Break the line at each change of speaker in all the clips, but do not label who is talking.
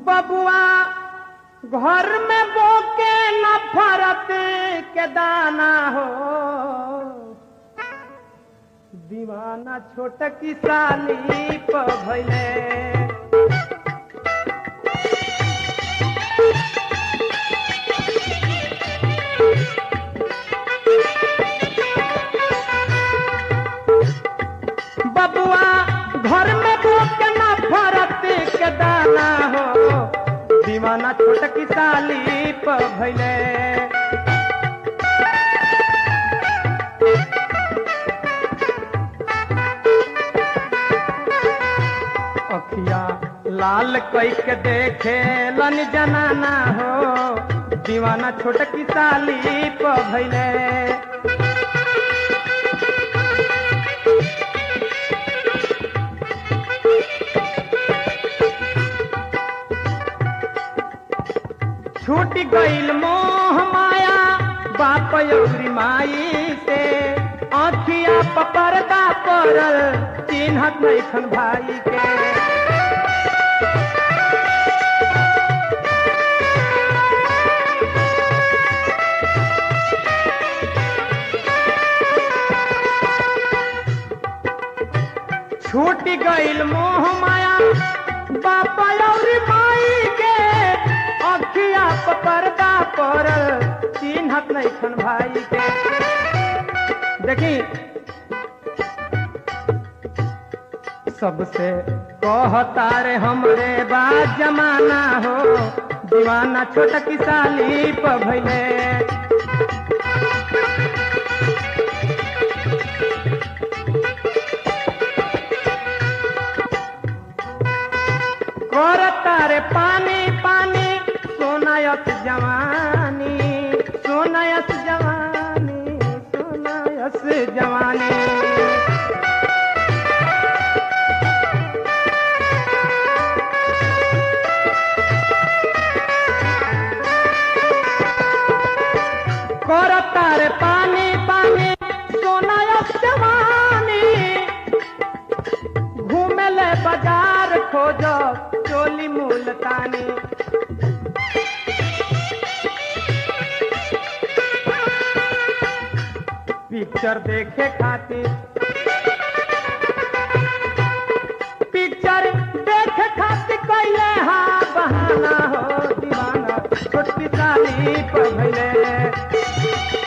बबुआ घर में बोके नफरत के दाना हो दीवाना छोट की साली प भइले बबुआ घर में बोके नफरत के दाना हो दीवाना छोट की साली प भइले अखिया लाल कई के देखे लन जनाना हो दीवाना छोट की साली प भइले छूट गईल मोह माया बाप अउरी माई से आखिया प पर्दा पड़ल चिन्हत नैखन भाई के छूट गईल मोह माया बाप अउरी माई के अखिया प पर्दा पड़ल चिन्हत नैखन भाई के देखी सबसे कहता रे हमरे बा जमाना हो दीवाना छोट की साली प भइले करता रे पानी पानी सोनायत जवानी सोनायत जवानी सोनायत जवानी करता रे पानी पानी सोनायत जवानी घूमेले बाजार खोजो चोली मुल्तानी पिक्चर देखे खातिर पिक्चर देखे खातिर कैले हाँ बहाना हो दीवाना छोटकी साली पर भइले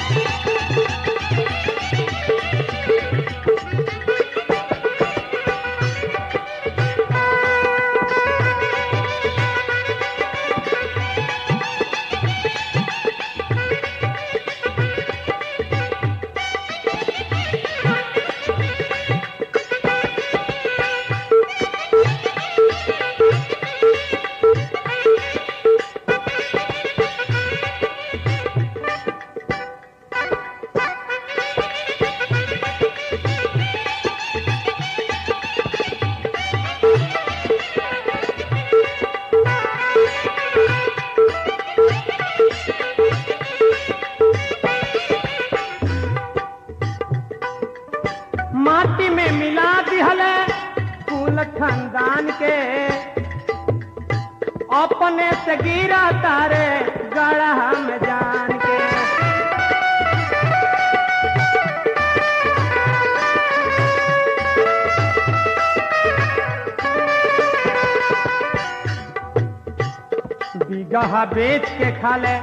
माटी में मिला दिहले कुल खानदान के अपने से गिरा तारे गढ़ा में जान के बिगहा बेच के खा ले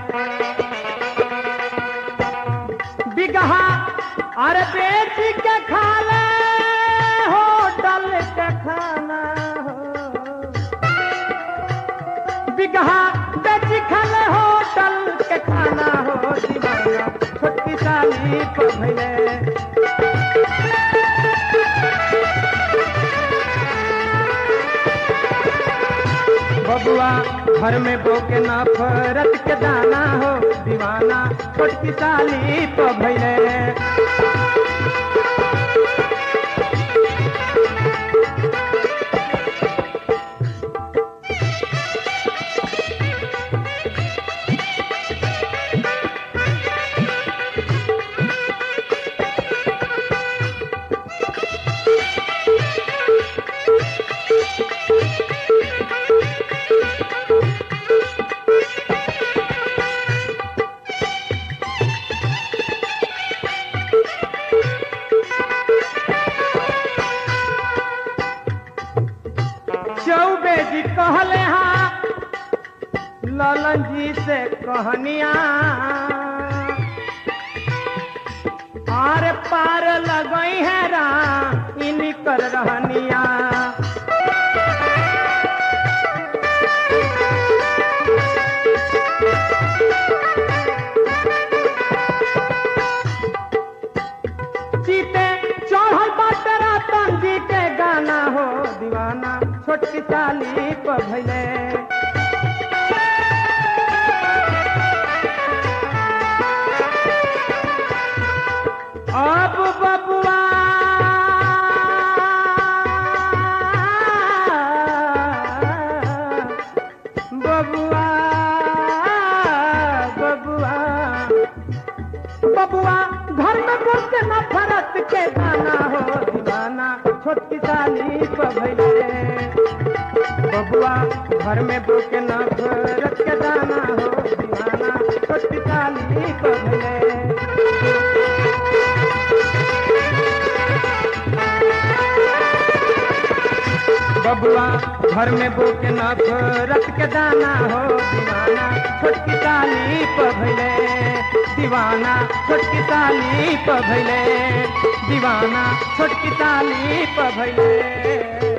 बिगहा अरे बेच के खा ले होटल के खाना हो बिगहा बेच खा ले होटल के खाना हो दीवाना छोटकी साली पर भइले बबुआ घर में बोके नफरत के दाना हो दीवाना छोटकी साली प भइले कहले हाँ ललन जी से कहनिया आर पार लगई है राम इनी कर रहनिया जीते चढ़ल बात रतन जी के गाना हो दीवाना छोटकी साली पर भैले अब बबुआ बबुआ बबुआ बबुआ घर में बोलते न फरत के गाना हो दीवाना छोटकी साली पर भैले बबुआ घर में बोके न फरत के गाना हो दीवाना छोटकी साली पर भैले बबुआ घर में बोके न रत के दाना हो दीवाना छोटकी साली पर भैले दीवाना छोटकी साली पर भैले दीवाना छोटकी साली पर भैले